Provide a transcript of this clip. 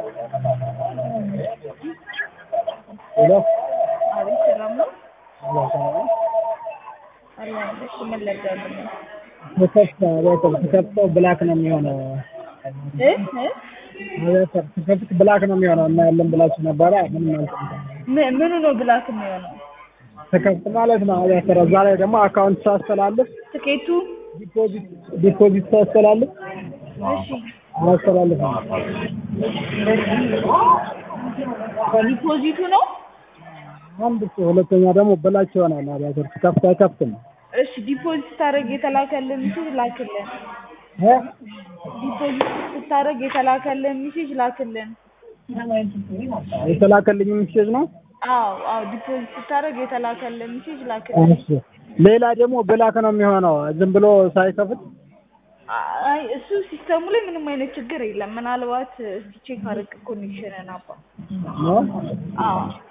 ሄሎ አቤት ሰላም ነው? ሄሎ ሰላም ነው? አላህ እሺ ምን ላድርግ? ስከፍት አቤተር ስከፍተው ብላክ ነው የሚሆነው። እ እ አቤተር ስከፍት ብላክ ነው የሚሆነው እና ያለን ብላችሁ ነበረ ምንም አልጠምጠም ም- ምኑ ነው ብላክ የሚሆነው? ስከፍት ማለት ነው አቤተር እዛ ላይ ደግሞ አካውንት ሳስተላልፍ ትኬቱ ዲፖዚት ዲፖዚት ሳስተላልፍ እሺ አላስተላልፍም ዲፖዚቱ ነው? አንድ እሱ ሁለተኛ ደግሞ ብላክ ይሆናል አቤተር ስከፍት አይከፍትም እሺ ዲፖዚት ስታደርግ የተላከልን ሜሴጅ ላክልን። እ ዲፖዚት ስታደርግ የተላከልን ሜሴጅ ላክልን። የተላከልኝ ሚሴጅ ነው አዎ አዎ ዲፖዚት ስታደርግ የተላከልን ሜሴጅ ላክልን። እሺ ሌላ ደግሞ ብላክ ነው የሚሆነው ዝም ብሎ ሳይከፍት አይ እሱ ሲስተሙ ላይ ምንም አይነት ችግር የለም። ምናልባት እስኪ ቼክ አድርግ ኮኔክሽንን አባ ነው አዎ